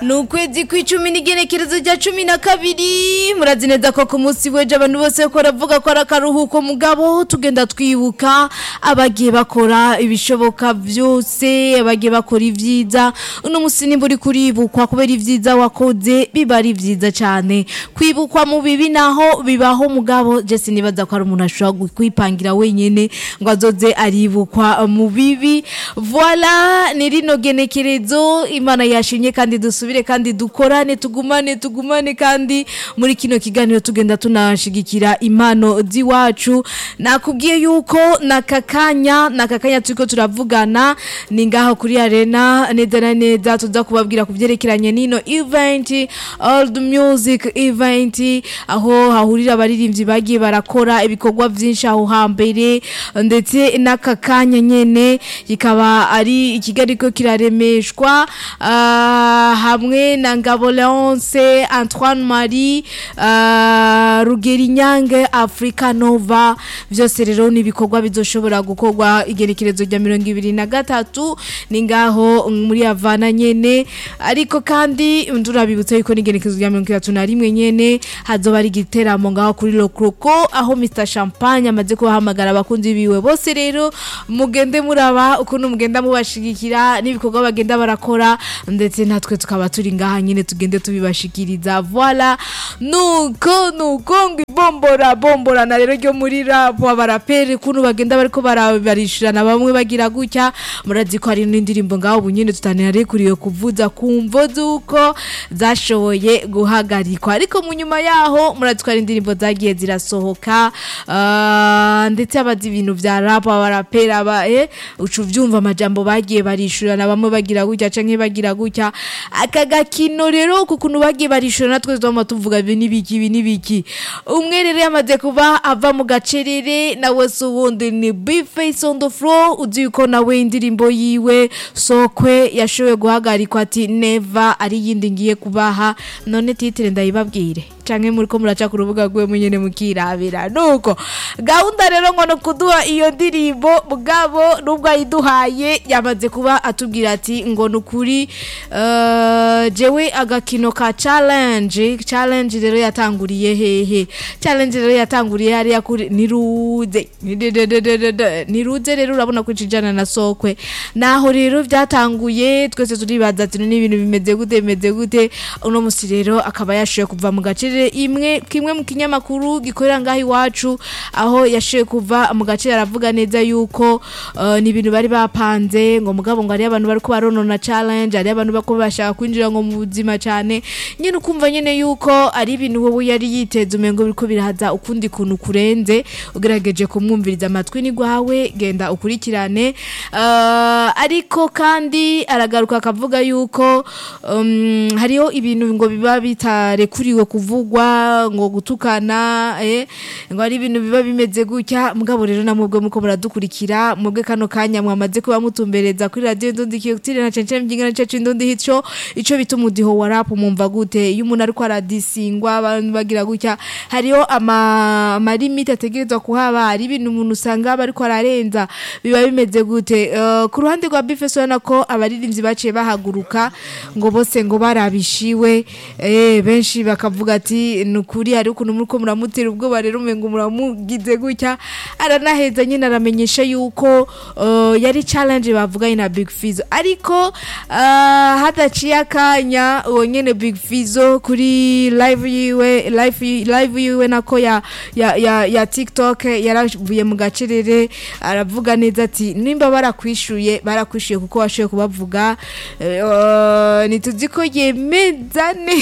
ni ukwezi kw'icumi n'igenekerezo rya cumi na kabiri murazi neza ko ku munsi w'ejo abantu bose ko baravuga ko ari akaruhuko mugabo tugenda twibuka abagiye bakora ibishoboka byose abagiye bakora ibyiza uno munsi nimba uri kuribukwa kubera ibyiza wakoze biba ari byiza cyane kwibukwa mu bibi naho bibaho mugabo jesi nibaza ko ari umuntu ashobora kwipangira wenyine ngo azoze aribukwa mu bibi voila ni rino genekerezo imana yashimye kandi dusubire kandi dukorane tugumane tugumane kandi muri kino kiganiro tugenda tunashigikira impano z'iwacu nakubwiye yuko nakakanya nakakanya turiko turavugana ni ngaho kuri arena neza na neza tuza kubabwira ku byerekeranye n'ino event old music event aho hahurira abaririmbyi bagiye barakora ibikorwa byinshi aho hambere ndetse n'aka kanya nyene kikaba ari ikigali ko kiraremeshwa ah, hamwe na Ngabo Leonce Antoine Marie ah, Rugeri Nyange Africa Nova byose rero ni ibikorwa bizoshobora gukorwa igerekerezo rya mirongo ibiri na gatatu ni ngaho muri Havana nyene ariko kandi ndurabibutsa yuko n'igerekerezo rya mirongo itatu na rimwe nyene hazoba ari igiteramo ngaho kuri Lokroko aho Mr Champagne amaze kubahamagara abakunzi biwe bose rero mugende muraba ukuntu mugenda mubashigikira n'ibikorwa bagenda barakora ndetse natwe tukaba turi ngaha nyine tugende tubibashikiriza voila nuko nuko ngo ibombora bomborana rero ryo muri rap abaraperi ukuntu bagenda bariko barabarishirana bamwe bagira gutya murazi ko hari n'indirimbo ngaho ubu nyine tutanarikuriye kuvuza kumvo z'uko zashoboye guhagarikwa ariko mu nyuma yaho murazi ko hari indirimbo zagiye zirasohoka ah, ndetse abazi ibintu vya rap abaraperi aba eh ucu vyumva amajambo bagiye barishurana bamwe bagira gutya canke bagira gutya aka gakino rero kukuntu bagiye barishurana natwe twama tuvuga ibi nibiki ibi nibiki umwe rero yamaze kuba ava mu gacerere nawe se ubundi ni big face on the floor uzi yuko nawe indirimbo yiwe sokwe yashoboye guhagarikwa ati neva ari yindi ngiye kubaha none titire ndayibabwire canke muri ko muraca ku rubuga rwe munyene mukirabira nuko gahunda rero ngo no kuduha iyo ndirimbo bwabo nubwo ayiduhaye yamaze kuba atubwira ati ngo nukuri uh, jewe agakino ka challenge challenge rero yatanguriye hehe challenge rero yatanguriye hariya kuri niruze Nidedededede. niruze rero urabona ko cijana na sokwe naho rero byatanguye twese turibaza ati ni ibintu bimeze gute bimeze gute uno musi rero akaba yashoye kuva mu gace imwe kimwe mu kinyamakuru gikorera ngaho iwacu aho yashoye kuva mu gace aravuga neza yuko uh, ni ibintu bari bapanze ngo mugabo ngo ari abantu bari baronona challenge ari abantu bako bashaka kwinjira ngo mu buzima cyane nyine ukumva nyine yuko ari ibintu wowe yari yiteze umengo biriko birahaza ukundi kuntu kurenze ugerageje kumwumviriza amatwi ni gwawe genda ukurikirane uh, ariko kandi aragaruka akavuga yuko um, hariho ibintu ngo biba bitarekuriwe kuvuga kuvugwa ngo gutukana eh ngo ari ibintu biba bimeze gutya mugabo rero namubwe muko muradukurikira mubwe kano kanya mwamaze kuba mutumbereza kuri radio ndundi kiyotire na cence mbyingana cece ndundi hico ico bita umudiho wa rap mumva gute iyo umuntu ariko aradisingwa abantu bagira gutya hariho ama ama limit ategerezwa kuhaba hari ibintu umuntu usanga bariko ararenza biba bimeze gute uh, ku ruhande rwa Bifeso yana ko abaririmbyi baciye bahaguruka ngo bose ngo barabishiwe eh benshi bakavuga ati nukuri hari ukuntu muriko muramutera ubwoba rero umengo muramugize gutya aranaheza nyine aramenyesha yuko uh, yari challenge bavuganye na Big Fizzo ariko uh, hadaciye akanya uwo nyene Big Fizzo kuri live yiwe live live yiwe nako ya ya ya, ya TikTok yaravuye mu gacerere aravuga neza ati nimba barakwishuye barakwishuye kuko washoye kubavuga uh, nituzi ko yemezane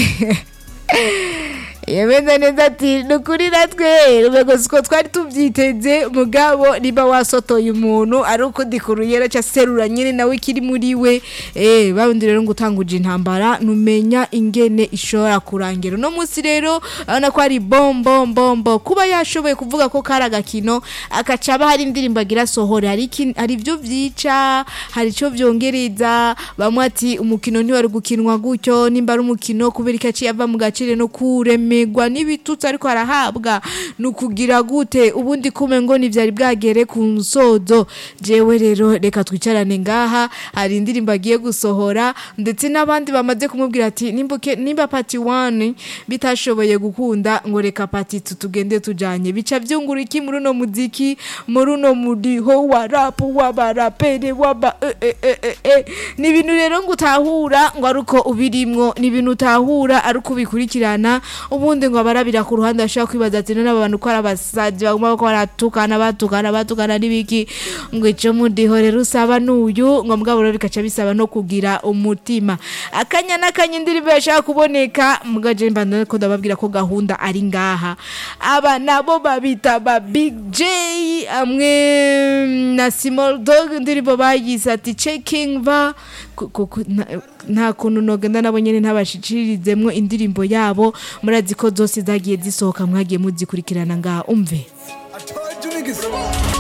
yemeza neza ati ni ukuri natwe urwego siko twari tubyiteze mugabo niba wasotoye umuntu ari uko dikuruyera cyangwa serura nyine nawe ikiri muri we eh babundi rero ngo utanguje intambara numenya ingene ishobora kurangira uno munsi rero urabona ko ari bombo bombo kuba yashoboye kuvuga ko kari agakino akacaba hari indirimbo agira sohore hari iki- hari ibyo byica hari icyo byongereza bamwe ati umukino ntiwari gukinwa gutyo nimba ari umukino kubera ikaci yava mu gaciro no kureme kuremegwa n'ibitutsi ariko arahabwa ni ukugira gute ubundi kume ngo ntibyari bwagere ku nsozo jewe rero reka twicarane ngaha hari indirimbo agiye gusohora ndetse n'abandi bamaze kumubwira ati nimbuke nimba pati wani bitashoboye gukunda ngo reka pati tu tugende tujanye bica byungura iki muri uno muziki muri uno mudiho wa rapu w'abarapere w'aba eh, eh, eh, eh, eh. ni ibintu rero ngo utahura ngo ari uko ubirimwo ni ibintu utahura ari uko ubikurikirana ubundi ngo abarabira ku ruhande bashobora kwibaza ati none aba bantu ko ari abasazi baguma bako baratukana batukana batukana n'ibiki ngo ico mudiho rero usaba n'uyu ngo mugabo rero bikaca bisaba no kugira umutima akanya n'akanya indirimbo yashaka kuboneka mugaje mbanda ko ndababwira ko gahunda ari ngaha aba nabo babita ba big j amwe na small dog indirimbo bayise ati checking va ku- ku- ku- na- nta kuntu nogenda nabo nyene ntabashikirizemwo indirimbo yabo murazi ko zose zagiye zisohoka mwagiye muzikurikirana ngaha umve I told you niggas.